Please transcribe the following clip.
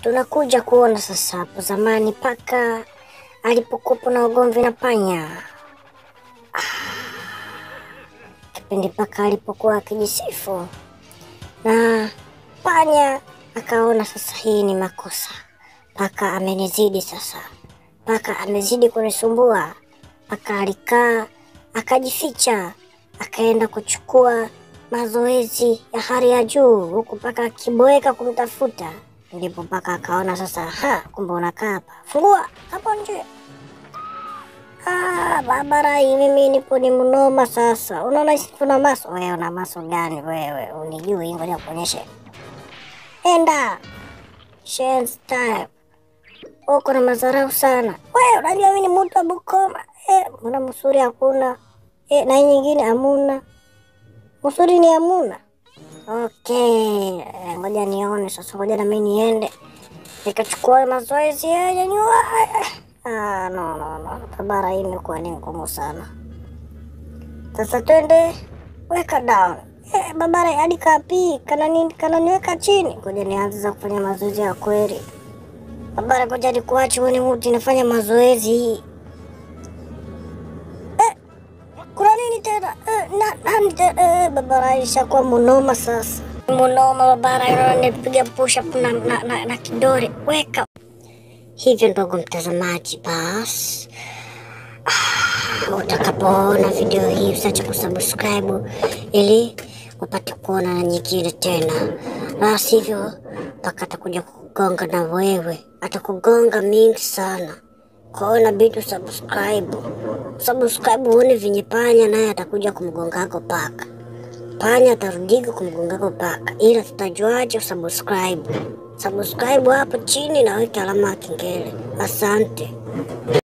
Tunakuja kuona sasa hapo zamani paka alipokuwepo na ugomvi na panya. Ah, Kipindi paka alipokuwa akijisifu na panya akaona sasa hii ni makosa, paka amenizidi sasa, paka amezidi kunisumbua. Paka alikaa akajificha, akaenda kuchukua mazoezi ya hali ya juu, huku paka akiboeka kumtafuta. Ndipo paka akaona sasa, ha, kumbe unakaa hapa, fungua hapo nje. Ah, barabara hii mimi nipo ni mnoma sasa. Unaona sisi tuna maso. Wewe una maso gani wewe? Unijui, ngoja kuonyeshe. Enda. Chance time. Uko na madharau sana. Wewe unajua mimi ni mtu wa Bukoma. Eh, mbona msuri hakuna? Eh, na hii nyingine hamuna. Msuri ni hamuna. Okay, eh, ngoja nione sasa, ngoja na mimi niende nikachukua mazoezi ya nyanyua. Ah, no, no, no. Barabara hii imekuwa ni ngumu sana. Sasa twende, weka down. Eh, barabara hadi kapi kana nini kana niweka chini. Ngoja nianze za kufanya mazoezi ya kweli. Barabara, ngoja nikuache wewe, ni mtu nafanya mazoezi. Eh, kuna nini tena? Eh, na nani tena? Eh, barabara ishakuwa munoma sasa. Munoma barabara, inaona nipiga push up na, na, na, na kidole. Weka hivyo ndugu mtazamaji, basi ah, utakapoona video hii usiache kusubscribe ili upate kuona na nyingine tena, la sivyo mpaka atakuja kukugonga na wewe, atakugonga mingi sana. Kwa hiyo inabidi usubscribe, subscribe uone venye panya naye atakuja kumgongako paka panya atarudika kumgongako paka, ila tutajuaje usubscribe? Subscribe hapo chini na weka alama ya kengele. Asante.